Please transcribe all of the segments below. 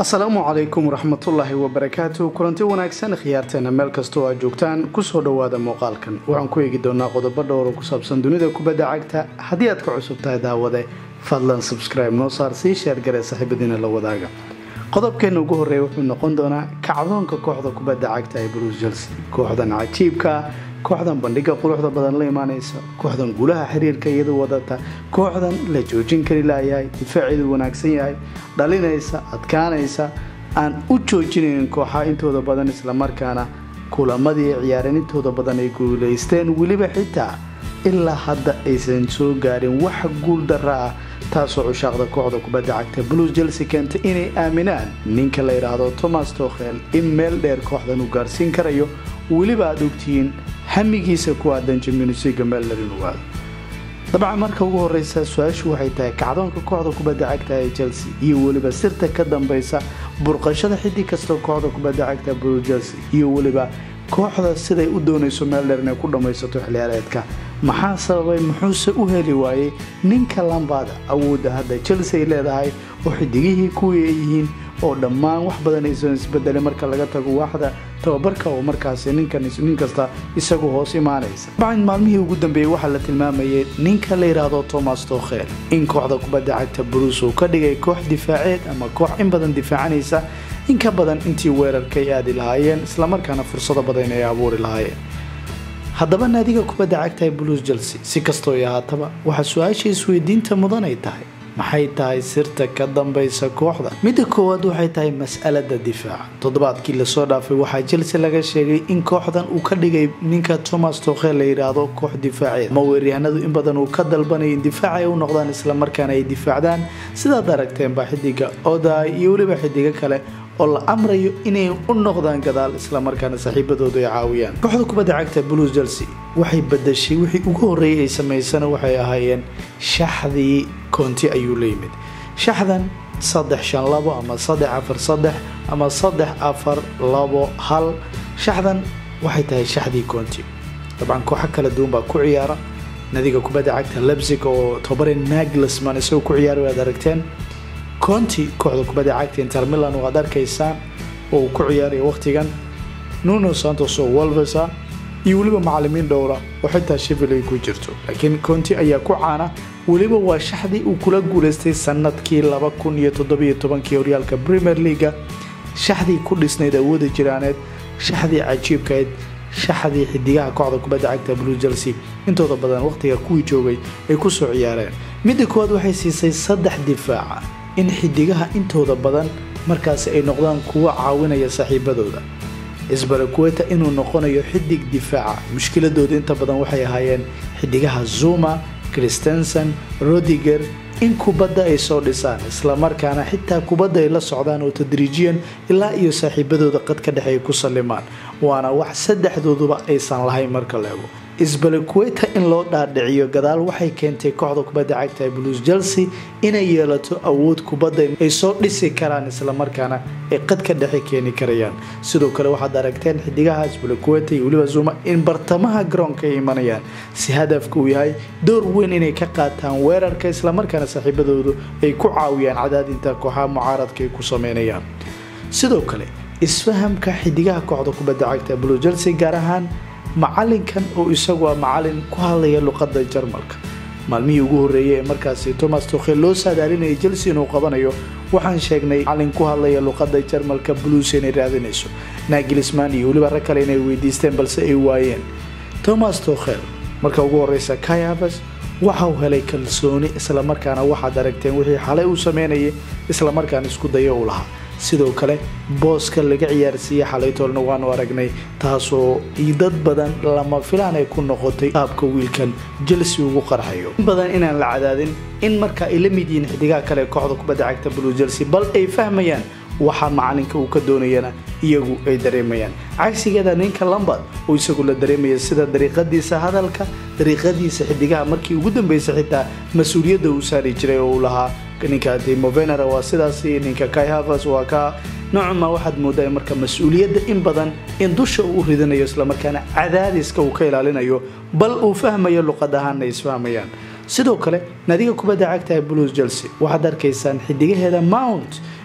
asalaamu calaykum waraxmatullaahi wabarakaatu kulanti wanaagsan khiyaarteena meel kastoo aad joogtaan kusoo dhowaada muuqaalkan waxaan ku eegi doonaa qodobo dhowro ku saabsan dunida kubadda cagta haddii aad ka cusub tahay daawade fadlan subscribe noo saar sii sheergaree saaxiibadiina la wadaaga qodobkeena ugu horreeya wuxuu noqon doonaa kacdoonka kooxda kubadda cagta ee bruce chelsea kooxdan cajiibka kooxdan bandhiga quruxda badan la imaanaysa kooxdan gulaha xiriirka iyadu wadata kooxdan la joojin kari laayahay difaaceedu wanaagsan yahay dhalinaysa adkaanaysa aan u joojinaynin kooxaha intooda badan islamarkaana kulamadii ciyaareen intooda badan ay guulaysteen weliba xitaa ilaa hadda aysan soo gaarin wax guul dara ah taasoo cushaaqda kooxda kubadda cagta blues chelsea keentay inay aaminaan ninka la yidhaahdo thomas tokhel in meel dheer kooxdan uu gaarsiin karayo weliba aad ogtihiin hamigiisa ku aadan jimionisiga meel dheer inuu aado dabcan marka ugu horeysa su-aashu waxay tahay kacdoonka kooxda kubadda cagta ee chelsea iyo weliba sirta ka dambeysa burqashada xiddig kastoo kooxda kubadda cagta blues chelsea iyo weliba kooxda siday u doonayso meel dheer inay ku dhammaysato xiliyaareedka maxaa sababay muxuuse u heli waayey ninka lambaada awoodda hadda chelsea ay leedahay oo xidigihii kuwii ay yihiin oo dhammaan wax badan aysan isbedelay marka laga tago waaxda tababarka oo markaasi nin kasta isagu hoos imaanaysa dabcan maalmihii ugu dambeeyey waxaa la tilmaamayay ninka la yidhaahdo thomas tokhel in kooxda kubadda cagta bruce uu ka dhigay koox difaaceed ama koox in badan difaacanaysa in ka badan intii weerarkay aadi lahaayeen islamarkaana fursado badan ay abuuri lahaayeen haddaba naadiga kubadda cagta ee blues chelsea si kastoo ay ahaataba waxaa su-aasha isweydiinta mudan ay tahay maxay tahay sirta ka dambeysa kooxda midda koowaad waxay tahay mas'alada difaaca toddobaadkii lasoo dhaafay waxaa chelsea laga sheegay in kooxdan uu ka dhigay ninka thomas tokhel la yidhaahdo koox difaaceed ama weeryahanadu in badan uu ka dalbanaya in difaac ay u noqdaan islamarkaana ay difaacdaan sidaad aragteenba xidiga oda iyo weliba xidigo kale oo la amrayo inay u noqdaan gadaal islamarkaana saaxiibadoodu ay caawiyaan kooxda kubadda cagta blues chelsea waxay badashay wixii ugu horreeyay ay samaysana waxay ahaayeen shaxdii koonti ayuu la yimid shaxdan saddex shan labo ama saddex afar saddex ama saddex afar labo hal shaxdan waxay tahay shaxdii koonti dabcan kooxo kala duwan baa ku ciyaara nadiga kubadda cagta lebsig oo tobare naglisman isagoo ku ciyaaray waad aragteen conti kooxda kubadda cagta inter milan waad arkaysaan oo uu ku ciyaaraya wakhtigan nuno santos oo wolvesa iyo weliba macalimiin dhowra oo xitaa shevil ay ku jirto laakiin conti ayaa ku caana weliba waa shaxdii uu kula guulaystay sanadkii laba kun iyo toddobiyo tobankii horyaalka premier leaga shaxdii ku dhisnayd awooda jiraaneed shaxdii cajiibkayd shaxdii xidigaha kooxda kubadda cagta blue chelsea intooda badan wakhtiga kuwii joogay ay kusoo ciyaareen midda koowaad waxay siisay saddex difaaca in xidigaha intooda badan markaasi ay noqdaan kuwa caawinaya saaxiibadooda isbarakueta inuu noqonayo xidig difaaca mushkiladooda inta badan waxay ahaayeen xidigaha zuma christensen rodiger in kubadda ay soo dhisaan islamarkaana xitaa kubadda ay la socdaan oo tadriijiyan ilaa iyo saaxiibadooda qad ka dhexe ay ku sallimaan waana wax saddexdooduba aysan lahayn marka la ego isbalakueta in loo dhaadhiciyo gadaal waxay keentay kooxda kubadda cagta ee blues chelsea inay yeelato awood kubadda ay soo dhisi karaan islamarkaana ay qad ka dhexe keeni karayaan sidoo kale waxaad aragteen xidigaha isbalakueta iyo weliba zuma in bartamaha garoonka ay imanayaan si hadafka uu yahay door weyn inay ka qaataan weerarka islamarkaana saaxiibadoodu ay ku caawiyaan cadaadinta kooxaha mucaaradka ay ku sameynayaan sidoo kale isfahamka xidigaha kooxda kubadda cagta blues chelsea gaar ahaan macalinkan oo isagu a macalin ku hadlaya luqadda jarmalka maalmihii ugu horreeyay ee markaasi thomas tokhel loo saadaalinayay chelsea inuu qabanayo waxaan sheegnay macalin ku hadlaya luqadda jarmalka blues inay raadinayso nagilisman iyo weliba rag kale inay weydiisteen balse ay waayeen thomas tokhel marka ugu horeysa kayabas waxa uu helay kalsooni islamarkaana waxaad aragteen wixii xalay uu sameynayay islamarkaana isku dayo u lahaa sidoo kale booska laga ciyaarsiiyey xalaytoolna waanu aragnay taasoo dad badan lama filaan ay ku noqotay qaabka wiilkan chelsea ugu qarxayo in badan inaan la cadaadin in marka ay la mid yihiin xidigaha kale kooxda kubadda cagta blue chelsea bal ay fahmayaan waxa macalinka uu ka doonayana iyagu ay dareemayaan cagsigeeda ninka lambad oo isagu la dareemaya sida dariiqadiisa hadalka dariiqadiisa xidigaha markii ugu dambeysa xitaa mas-uuliyadda uu saari jiray oo uu lahaa ninka timovener waa sidaas ninka kayhavas waa ka noocuma waxaad moodaa marka mas-uuliyadda in badan in dusha uu ridanayo islamarkaana cadaadiska uu ka ilaalinayo bal uu fahmayo luqad ahaanna isfahmayaan sidoo kale naadiga kubadda cagta ee blues chelsea waxaad arkaysaan xidigaheeda mount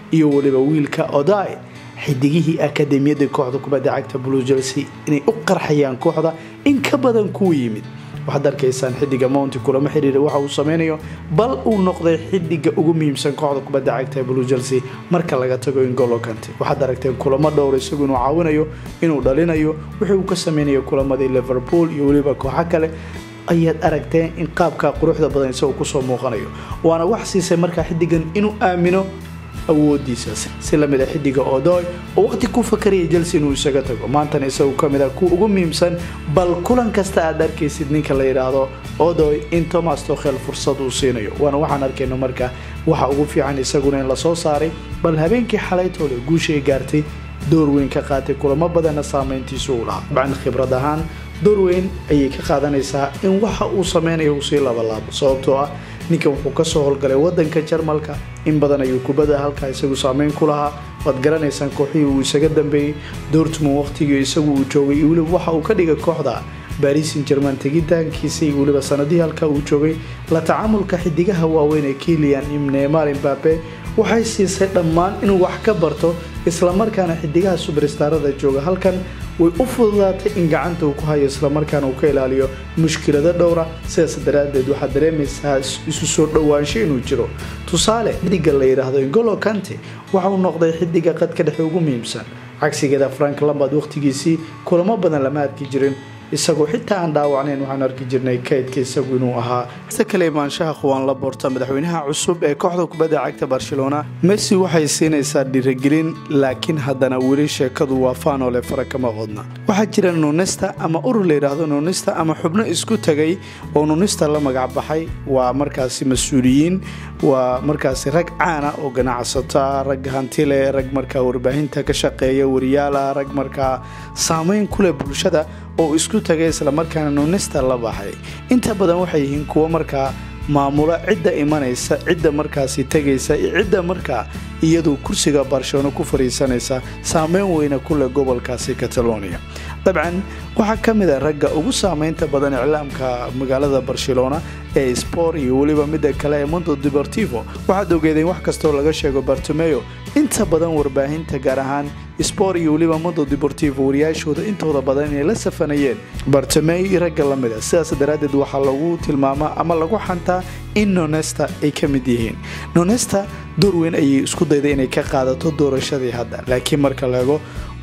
iyo weliba wiilka oday xidigihii akademiyada kooxda kubadda cagta blue chelsea inay u qarxayaan kooxda in ka badan kuwa yimid waxaad arkaysaan xidiga mounti kulamo xiriira waxa uu sameynayo bal uu noqday xidiga ugu muhiimsan kooxda kubadda cagta ee blue chelsea marka laga tago ingolo kante waxaad aragteen kulamo dhowr isagu inuu caawinayo inuu dhalinayo wixii uu ka sameynayo kulamadii liverpool iyo weliba kooxo kale ayaad aragteen in qaabka quruxda badan isagoo kusoo muuqanayo waana wax siisay markaa xidigan inuu aamino awoodiisa si lamid a xidiga odoy oo waqti ku fakaraya chelsea inuu isaga tago maantana isagu kamid a kuwa ugu muhiimsan bal kulan kasta aad arkaysid ninka la yidhaahdo odoy in thomas tokhel fursad uu siinayo waana waxaan arkayno marka waxa ugu fiican isaguna in lasoo saaray bal habeenkii xalaytoole guushay gaartay door weyn ka qaatay kulamo badanna saameyntiisu uu lahaa dabcan khibrad ahaan door weyn ayay ka qaadanaysaa in waxa uu sameynayo uu sii labalaabo sababtoo ah ninkan wuxuu kasoo howlgalay wadanka jarmalka in badan ayuu kubada halkaa isagu saameyn ku lahaa waad garanaysaan kooxihii uu isaga dambeeyey dortmund waqtigii isagu uu joogay iyo weliba waxa uu ka dhigay kooxda barisin jerman tegitaankiisa iyo weliba sanadihii halkaa uu joogay la tacaamulka xidigaha waaweyn ee kilian imnemar imbabe waxay siisay dhammaan inuu wax ka barto islamarkaana xidigaha subarstaarada jooga halkan way u fududaatay in gacanta uu ku hayo islamarkaana uu ka ilaaliyo mushkilado dhowra sidaas daraadeed waxaad dareemaysaa isu soo dhowaansho inuu jiro tusaale xidiga la yidhaahdo ingolo kante waxa uu noqday xidiga qadka dhexe ugu muhiimsan cagsigeeda frank lambard waqtigiisii kulamo badan lama arki jirin isagoo xitaa aan dhaawacnayn waxaan arki jirnay kaydka isagu inuu ahaa ise kale imaanshaha khuwaan la boorta madaxweynaha cusub ee kooxda kubadda cagta barcelona messi waxay siinaysaa dhiirigelin laakiin haddana weli sheekadu waa faanole fara kama qodna waxaa jira nunista ama urur la yidhaahdo nunista ama xubno isku tagay oo nunista la magac baxay waa markaasi mas-uuliyiin waa markaasi rag caana oo ganacsata rag hantile rag markaa warbaahinta ka shaqeeya wariyaala rag markaa saameyn kuleh bulshada oo isku tagay islamarkaana nunista la baxay inta badan waxay yihiin kuwo markaa maamula cidda imanaysa cidda markaasi tegaysa iyo cidda markaa iyadu kursiga barcelona ku fariisanaysa saameyn weyna kuleh gobolkaasi catalonia dabcan waxaa ka mid a ragga ugu saameynta badan iclaamka magaalada barcelona ee spor iyo weliba midda kale ee mondo deportivo waxaad ogeedeen wax kastoo laga sheego bartomeo inta badan warbaahinta gaar ahaan spor iyo weliba mondo deportivo wariyaashooda intooda badan inay la safanayeen bartomeo iyo ragga la mid a sidaas daraaddeed waxaa lagu tilmaamaa ama lagu xantaa in nonesta ay ka mid yihiin nonesta door weyn ayay isku dayday inay ka qaadato doorashadii hadda laakiin marka laego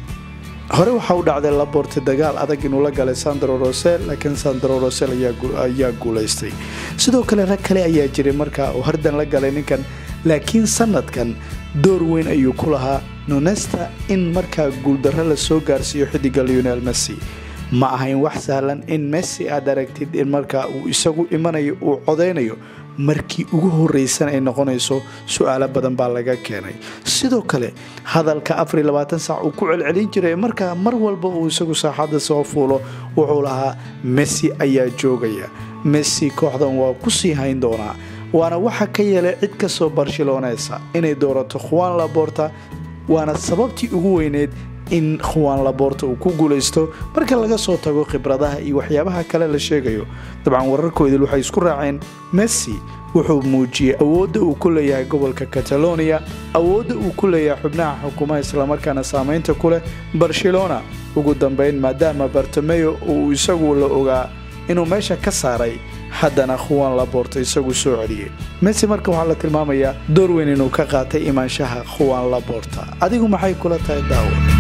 hore waxaa u dhacday laborte dagaal adag inuu la galay sandro rosel laakiin sandro rosel ayaa guulaystay sidoo kale rag kale ayaa jiray markaa oo hardan la galay ninkan laakiin sanadkan door weyn ayuu ku lahaa nonesta in markaa guuldarro la soo gaarsiiyo xidiga leonel messi ma ahayn wax sahlan in messi aad aragtid in markaa uu isagu imanayo uu codaynayo markii ugu horeysan ay noqonayso su-aalo badan baa laga keenay sidoo kale hadalka sac uu ku celcelin jiray markaa mar walba uu isagu saaxadda soo fuulo wuxuu lahaa messi ayaa joogaya messi kooxdan waa kusii hayn doonaa waana waxa ka yeelay cid kasoo barcelonesa inay doorato khuwaan laborta waana sababtii ugu weyneed in khuwaan laboorta uu ku guulaysto marka laga soo tago khibradaha iyo waxyaabaha kale la sheegayo dabcan wararkoodil waxay isku raaceen messi wuxuu muujiyey awoodda uu ku leeyahay gobolka catalonia awoodda uu ku leeyahay xubnaha xukuumaha islamarkaana saameynta ku leh barcelona ugu dambeyn maadaama bartomeo uu isagu la ogaa inuu meesha ka saaray haddana khuwaan laboorta isagu soo celiyey messi marka waxaa la tilmaamayaa door weyn inuu ka qaatay imaanshaha khuwaan laboorta adigu maxay kula tahay daawo